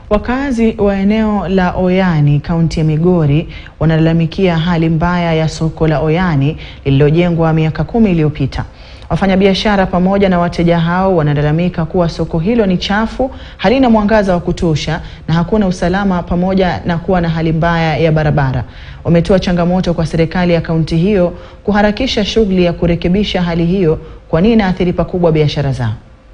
Wakazi wa eneo la Oyani, kaunti ya Migori, wanalalamikia hali mbaya ya soko la Oyani lililojengwa miaka kumi iliyopita. Wafanyabiashara pamoja na wateja hao wanalalamika kuwa soko hilo ni chafu, halina mwangaza wa kutosha na hakuna usalama pamoja na kuwa na hali mbaya ya barabara. Wametoa changamoto kwa serikali ya kaunti hiyo kuharakisha shughuli ya kurekebisha hali hiyo kwani inaathiri pakubwa biashara zao.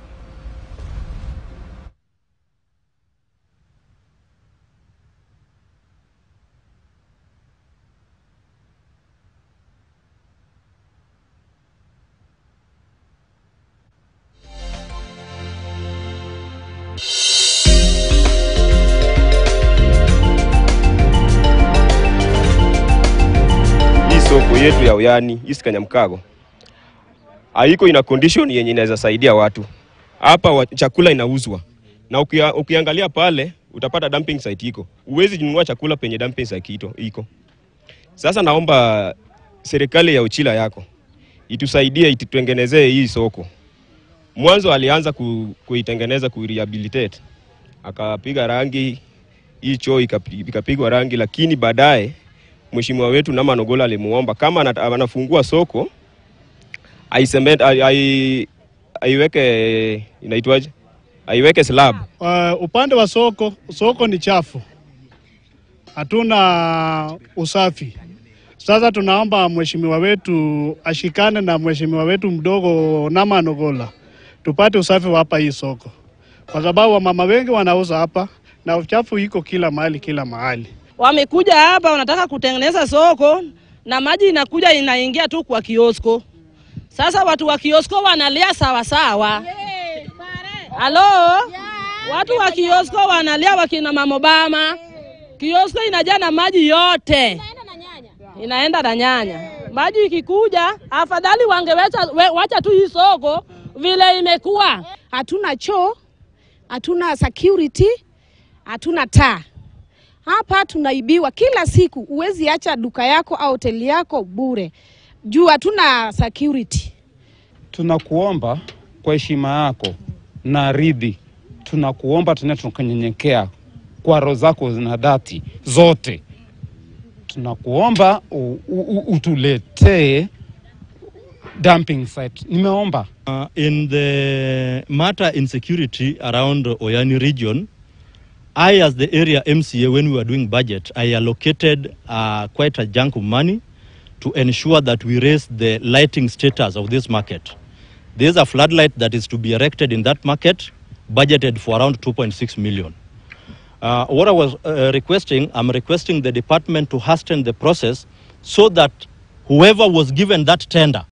Hii soko yetu ya Oyani East Kanyamkago haiko ina condition yenye inaweza saidia watu hapa. wa- Chakula inauzwa na ukia, ukiangalia pale utapata dumping site iko, uwezi nunua chakula penye dumping site ito, iko. Sasa naomba serikali ya Uchila yako itusaidie, itutengenezee hii soko. Mwanzo alianza ku, kuitengeneza ku rehabilitate akapiga rangi hii choo ikapi- ikapigwa rangi, lakini baadaye mheshimiwa wetu Nama Nogola alimuomba kama anata- anafungua soko aiseme- ai- ai- aiweke inaitwaje, aiweke slab. Uh, upande wa soko, soko ni chafu, hatuna usafi. Sasa tunaomba mheshimiwa wetu ashikane na mheshimiwa wetu mdogo Nama Nogola tupate usafi wa hapa hii soko, kwa sababu wamama wengi wanauza hapa na uchafu iko kila mahali, kila mahali. Wamekuja hapa wanataka kutengeneza soko na maji inakuja inaingia tu kwa kiosko. Sasa watu wa kiosko wanalia sawa sawa. Halo? Watu wa kiosko wanalia wakina Mama Obama. Kiosko inajaa na maji yote. Inaenda na nyanya. Maji ikikuja, afadhali wangewacha we- wacha tu hii soko vile imekuwa. hatuna choo, hatuna security, hatuna taa. Hapa tunaibiwa kila siku. Huwezi acha duka yako au hoteli yako bure juu hatuna security. tunakuomba kwa heshima yako na ridhi, tunakuomba tena tunakunyenyekea kwa roho zako na dhati zote, tunakuomba u- u- u- utuletee dumping site. Nimeomba Uh, in the matter insecurity around Oyani region, I, as the area MCA, when we were doing budget, I allocated uh, quite a chunk of money to ensure that we raise the lighting status of this market. There's a floodlight that is to be erected in that market, budgeted for around 2.6 million. Uh, what I was uh, requesting, I'm requesting the department to hasten the process so that whoever was given that tender